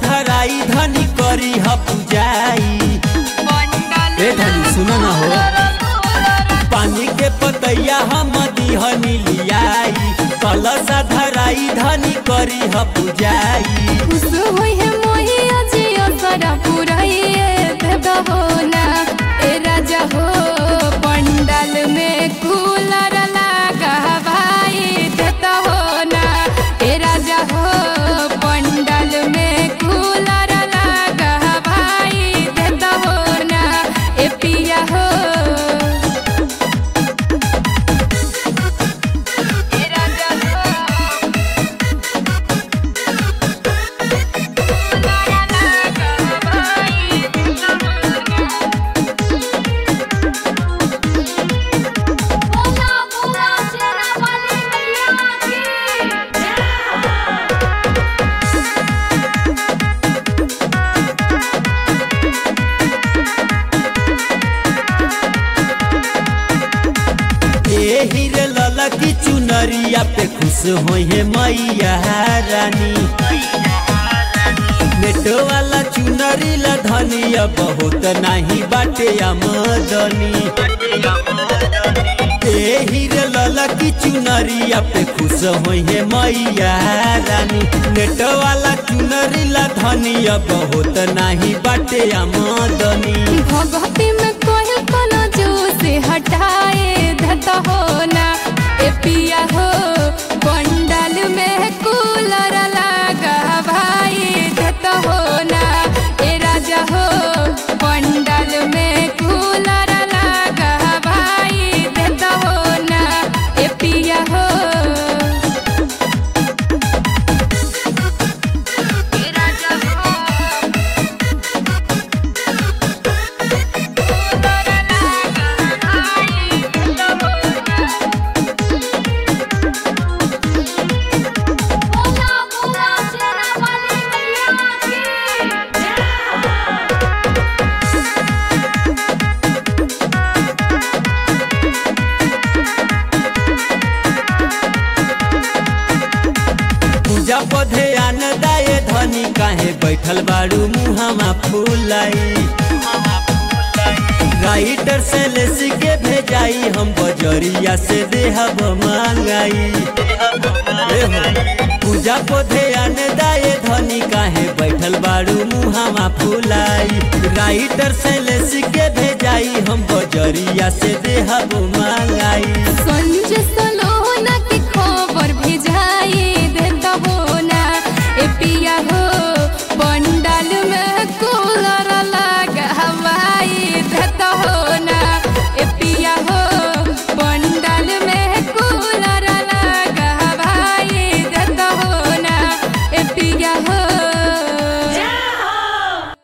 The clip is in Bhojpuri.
धराई धनी करी ह पूजाई ए धनी सुन न हो पानी के पतैया हम दिहनी लियाई कलसा धराई धनी करी ह पूजाई खुश होई है मोही अजियो सारा पुराइए देदा हो ना ए राजा हो पंडाल में कूलर लगा भाई देदा हो ना ए राजा हो पंडाल में कूलर लगा भाई देदा हो ना ए पिया हो ए राजा हो बोला बोला शेरा वाली मैया की ए हीरे लला की चुनरिया पे खुश होई है मैया रानी नेटो वाला चुनरी ला धनिया बहुत नाही बाटे आमदनी ए हीरे लला की चुनरिया पे खुश होई है मैया रानी नेटो वाला चुनरी ला धनिया बहुत नाही बाटे आमदनी भगवती में कोई कोनो जो से हटाए धत हो ना ए पिया हो पंडाल में कूलर लगा भाई धत हो ना ए राजा हो पंडाल में कूलर लगा भाई धत हो ना ए पिया हो ए राजा हो बोला बोला शेरा वाली मैया की पूजा पधे आन दाए धनी काहे बैठल बाड़ू मुहामा फूलाई राइटर से लेसी के भेजाई हम बजरिया से देहब मांगाई ए हो, पूजा पधे आन दाए धनी काहे बैठल बाड़ू मुहामा फूलाई राइटर से लेसी के भेजाई हम बजरिया से देहब मांगाई